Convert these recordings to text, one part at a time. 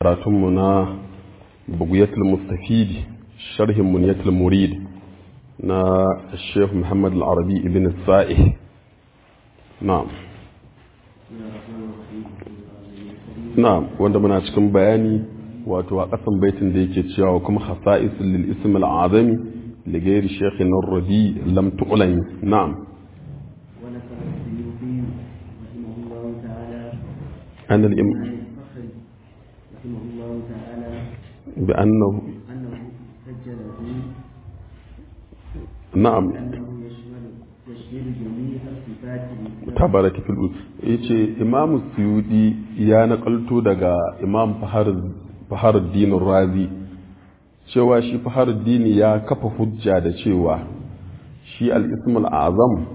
karatunmu na bugiyatul mustafidi sharhin muniyatul murid na sheikh muhammad al-arabi ibn sa'ih na'am na'am wanda muna cikin bayani wato a ƙasan baitin da yake cewa kuma khasa'isul lil ism al-azami li ghairi shaykhin ar-rabi lam tu'lami na'am أن الإم... رحمه الله تعالى بأنه أنه سجله نعم أنه يشمل يشمل جميع الصفات tabaraki fil yace imam suyudi ya nakalto daga imam faharuddin razi cewa shi faharuddin ya kafa hujja da cewa shi al-ismul azam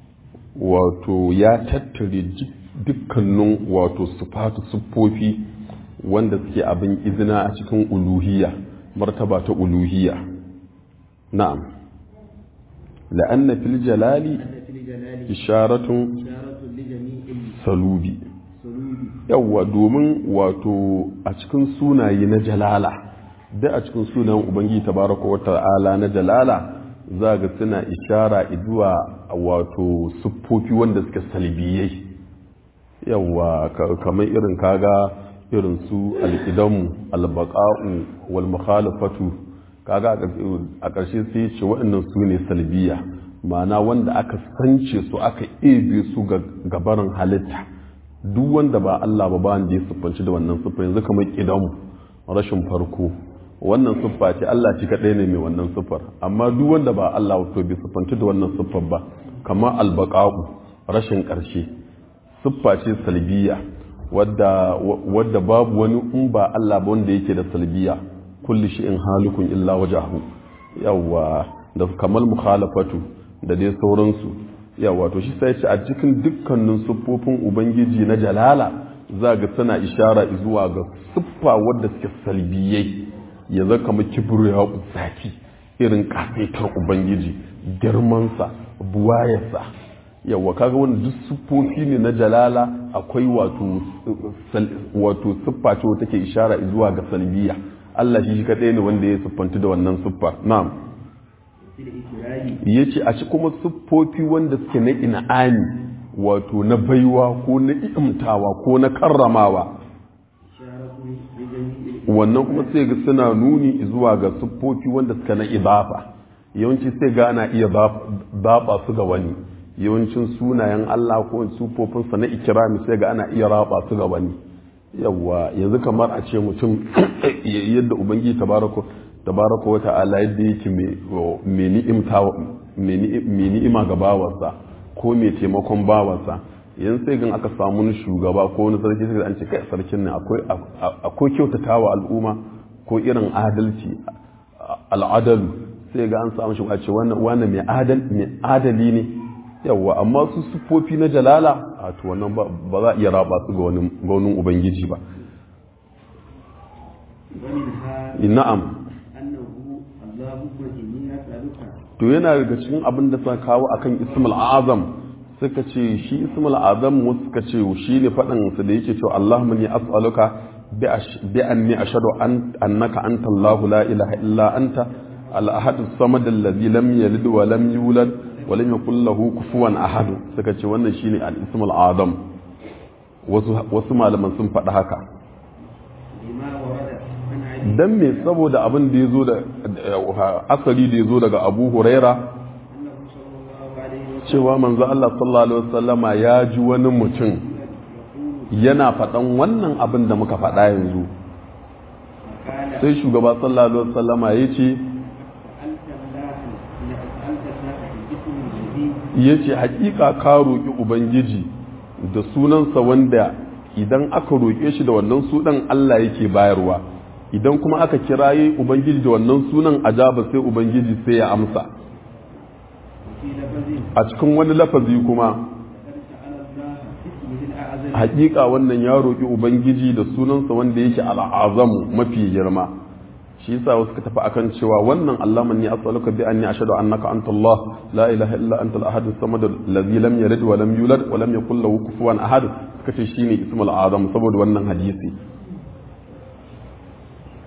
wato ya tattare dukkanin wato sifatu siffofi wanda suke abin izina a cikin uluhiyya martaba ta uluhiyya na'am la'anna fil jalali أن في الجلال isharatun إشارة لجميع salubi السلوب yawwa domin wato a cikin sunaye na jalala da a cikin sunayen ubangiji tabaraka wa ta'ala na jalala za ga suna ishara zuwa wato siffofi wanda suke salbiyai yawwa ka- kamar irin kaga irin su alƙidamu albaqa'u wal mukhalafatu kaga a ƙarshe- a ƙarshe sai ce waɗannan su ne salbiya ma'ana wanda aka sance su aka ebe su ga gabarin halitta duk wanda ba Allah ba ba wanda ya siffanci da wannan siffa yanzu kamar ƙidamu rashin farko wannan siffa ce Allah shi kaɗai ne mai wannan siffar amma duk wanda ba Allah to bai siffanci da wannan siffar ba kamar albaqa'u rashin ƙarshe siffa ce salbiya wadda wadda babu wani in ba Allah ba wanda yake da salbiya kulli in halikun illa wajahu yawa da kamal mukhalafatu da dai sauransu yawa to shi sai ce a cikin dukkanin siffofin ubangiji na jalala za ga tana ishara zuwa ga siffa wadda suke salbiyai ya zaka kamar kibriya zaki irin kafetar ubangiji girmansa buwayarsa yawa kaga wannan duk siffofi ne na jalala akwai wato wato siffa ce wata ke ishara zuwa ga salbiya Allah shi kadai ne wanda ya siffanci da wannan siffa na'am في الإكرام yace a ci kuma siffofi wanda suke na in'ani wato na baiwa ko na imtawa ko na karramawa إشارة لجميع wannan kuma sai ga suna nuni zuwa ga siffofi wanda suka na idafa yawanci sai ga ana iya baba su ga wani yawancin sunayen Allah ko siffofinsa na ikirami sai ga ana iya raba su ga wani yawa yanzu kamar a ce mutum yadda ubangiji tabaraka tabaraka wa ta'ala yadda yake mai ni'imta mai ni'ima ga bawarsa ko mai taimakon bawarsa yanzu sai gan aka samu wani shugaba ko wani sarki sai an ce kai sarkin ne akwai akwai kyautatawa al'umma ko irin adalci al'adalu sai ga an samu shi a ce wannan mai adal mai adali ne yawa amma su siffofi na jalala a to wannan ba ba za a iya raba su ga wani ga wani ubangiji ba ومنها na'am أنه اللهم إني أسألك to yana daga cikin abin da suka kawo akan ismul azam suka ce shi ismul azam wasu suka ce shi ne faɗin su da yake cewa Allahumma ni as'aluka bi ash- bi anni ashhadu an annaka anta Allahu la ilaha illa anta al-ahad as-samad alladhi lam yalid wa lam yulad wa lam yakul lahu kufuwan ahad suka ce wannan shine al-ismul azam wasu wasu malaman sun faɗi haka لما ورد عن علي dan me saboda abin da yazo da asali da yazo daga Abu Huraira أنه صلى الله عليه وسلم cewa manzo Allah sallallahu alaihi wasallama ya ji wani mutum yana faɗan wannan abin da muka faɗa yanzu قال sai shugaba sallallahu alaihi wasallama ya ce سألت الله سألت الله باسم الذي ya ce haƙiƙa ka roƙi ubangiji da sunansa wanda idan aka roƙe shi da wannan sunan Allah yake bayarwa idan kuma aka kiraye ubangiji da wannan sunan ajaba sai ubangiji sai ya amsa في لفظ a cikin wani lafazi kuma قد سأل الله باسمه الأعظم hakika wannan ya roƙi ubangiji da sunansa wanda yake al'azamu mafi girma shi yasa wasu ka tafi akan cewa wannan Allahumma inni as'aluka bi anni ashhadu annaka anta Allah la ilaha illa anta al-ahad as-samad alladhi lam yalid wa lam yulad wa lam yakul lahu kufuwan ahad suka ce shine ismul azam saboda wannan hadisi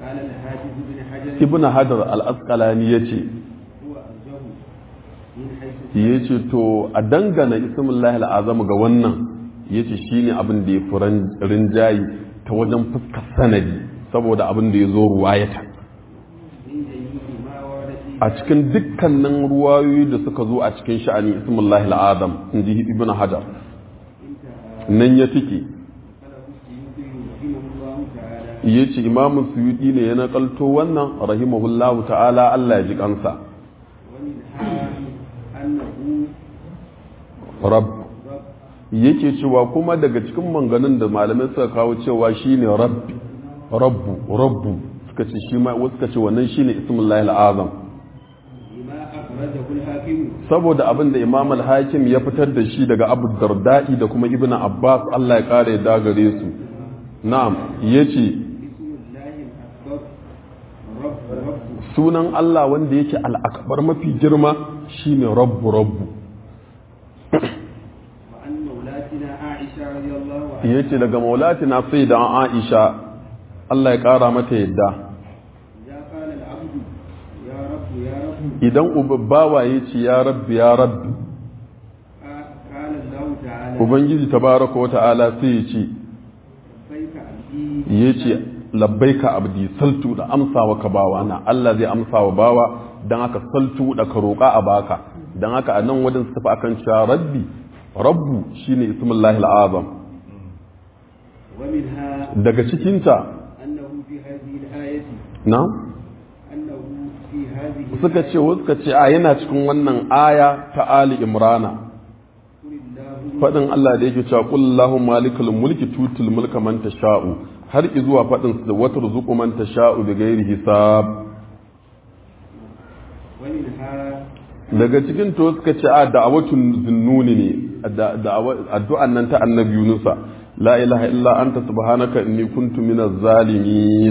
قال الحافظ بن حجر ibn hajar al-asqalani yace هو أرجه من حيث yace to a dangana ismullahi al-azam ga wannan yace shine abin da ya furan rinjayi ta wajen fuskar sanadi saboda abin da ya zo ruwayata من جميع ما ورد فيه a cikin dukkanin ruwayoyi da suka zo a cikin sha'ani ismullahi al-azam inji ibn hajar انتهى nan ya tike قاله السيوطي رحمه الله تعالى ya ce imamun suyudi ne ya nakalto wannan rahimahullahu ta'ala Allah ya ji kansa ومنها أنه rab رب yake cewa kuma daga cikin manganin da malamai suka kawo cewa shine rabbi rabbu rabbu suka ce shi ma wasu suka ce wannan shine ismullahi al'azam لما أخرجه الحاكم saboda abin da imam al-hakim ya fitar da shi daga abu darda'i da kuma ibnu abbas Allah ya kare da gare su na'am yace اسم الله الأكبر رب رب sunan Allah wanda yake al'akbar mafi girma shine rabbu rabbu وعن مولاتنا عائشة رضي الله عنها yace daga maulatina sai da Aisha Allah ya kara mata yadda إذا قال العبد يا رب يا رب idan ubabbawa yace ya rabbi ya rabbi قال الله تعالى ubangiji tabaraka wa ta'ala sai yace لبيك عبدي yace labbaika abdi saltu da amsawa ka bawa na Allah zai amsa wa bawa dan haka saltu da ka roƙa a baka dan haka a nan wajen su tafi akan cewa rabbi rabbu shine ismullahi al'azam ومنها daga cikinta أنه في هذه الآية na أنه في هذه suka ce wasu suka ce a yana cikin wannan aya ta Ali Imrana قل اللهم faɗin Allah da yake cewa qul Allahumma malikal mulki tutul mulka man tasha'u har zuwa faɗin da wata ruzuqu man tasha'u bi ghairi hisab ومنها daga cikin to suka ce a da'awatun zunnuni ne da- da'awa- addu'an nan ta annabi Yunusa la ilaha illa anta subhanaka inni kuntu minaz zalimin